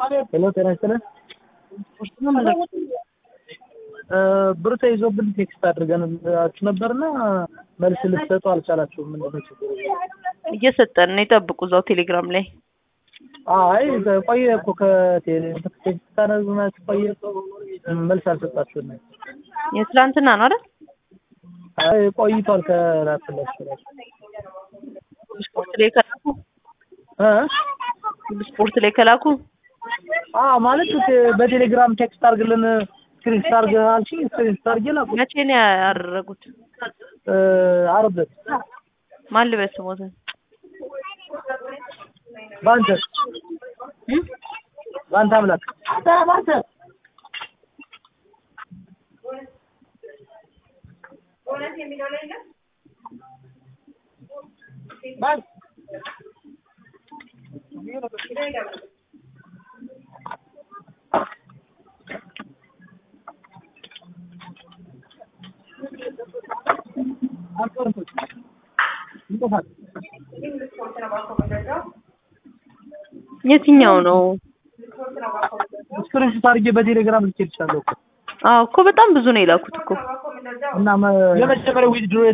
ሄሎ ጤና ይስጥልን። ብር ተይዞብን ቴክስት አድርገንላችሁ ነበርና መልስ ልትሰጡ አልቻላችሁም። ምንድን ነው ችግሩ? እየሰጠን ነው። ይጠብቁ እዛው ቴሌግራም ላይ አይ ቆየ እኮ ከቴክስት ታነዝናችሁ ቆየ፣ መልስ አልሰጣችሁም። የትላንትና ነው አይደል? አይ ቆይቷል። ከላክላችሁ ስፖርት ላይ ከላኩ እ ስፖርት ላይ ከላኩ አ ማለት በቴሌግራም ቴክስት አድርግልን ስክሪንሾት አድርገህ አልሽኝ። ስክሪንሾት አድርጌ ላኩ። መቼ ነው ያደረጉት? እ ዓርብ ዕለት ማን ልበስ ሞትን በአንተ በአንተ አምላክ በአንተ የትኛው ነው? ስክሪንሾት አድርጌ በቴሌግራም ልኬልሻለሁ እኮ አዎ እኮ በጣም ብዙ ነው የላኩት እኮ እና የመጀመሪያው ዊዝድሮ